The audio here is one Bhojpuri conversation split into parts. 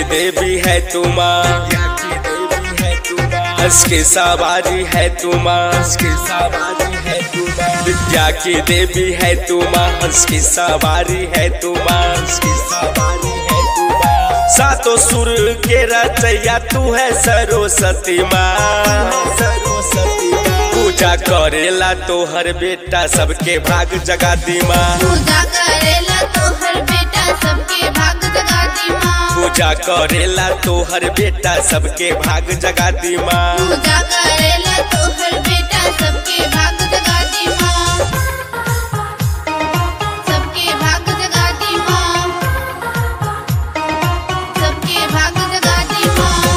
देवी है तू माँ हंस के सवारी है तू माँ हंस के सवारी है तू माँ विद्या की देवी है तू माँ हंस की सवारी है तू माँ हंस की सवारी है तू माँ सातों सुर के रचैया तू है सरस्वती माँ सरस्वती माँ पूजा करेला तो हर बेटा सबके भाग जगाती माँ पूजा करेला तो हर बेटा सबके भाग जगाती माँ पूजा करेला तो हर बेटा सबके भाग जगाती माँ पूजा करेला तो हर बेटा सबके भाग जगाती माँ सबके भाग जगाती माँ सबके भाग जगाती माँ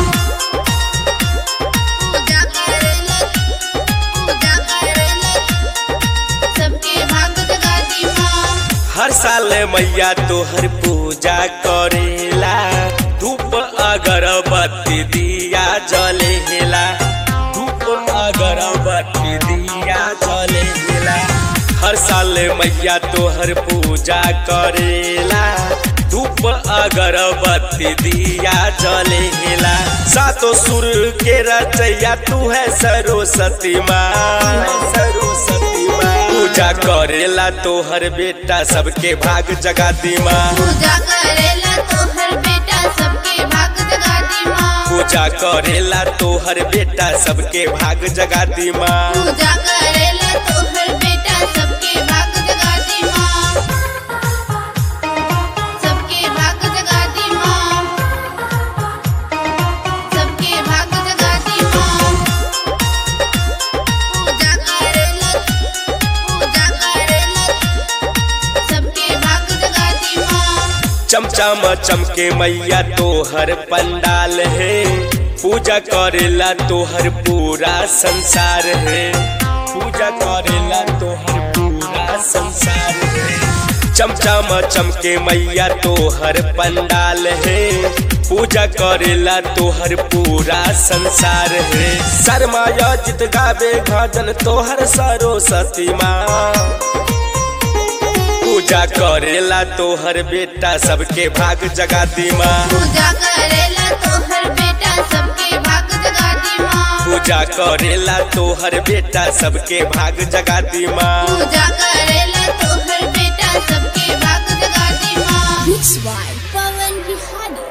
पूजा करेला पूजा करेला सबके भाग जगाती माँ हर साल मैया तोहर पूजा करेला धूप अगरबत्ती दिया जलेला धूप अगरबत्ती दिया जलेला हर साल मैया तोहर पूजा करेला धूप अगरबत्ती दिया जलेला सातों सुर के रचैया तू है सरस्वती माँ सरस्वती माँ पूजा करेला तो हर बेटा सबके भाग जगाती माँ पूजा करेला तो हर बेटा सबके भाग जगाती माँ पूजा करेला तो हर बेटा सबके भाग जगाती माँ पूजा करेला तो हर बेटा सबके भाग जगाती माँ सबके भाग जगाती माँ सबके भाग जगाती माँ पूजा करेला पूजा करेला सबके भाग जगाती माँ चमचम चमके मैया तोहर पंडाल है पूजा करेला तोहर पूरा संसार है पूजा करेला तोहर पूरा संसार है चमचम चमके मैया तोहर पंडाल है पूजा करेला तोहर पूरा संसार है शर्माया जित गावे भजन तोहर सरस्वती माँ पूजा करेला तोहर बेटा सबके भाग जगाती माँ पूजा करेला तो हर बेटा सबके भाग जगाती माँ पूजा करेला तोहर बेटा सबके भाग जगाती माँ पूजा करेला तो हर बेटा सबके भाग जगाती माँ Mixed by Pawan Bihari.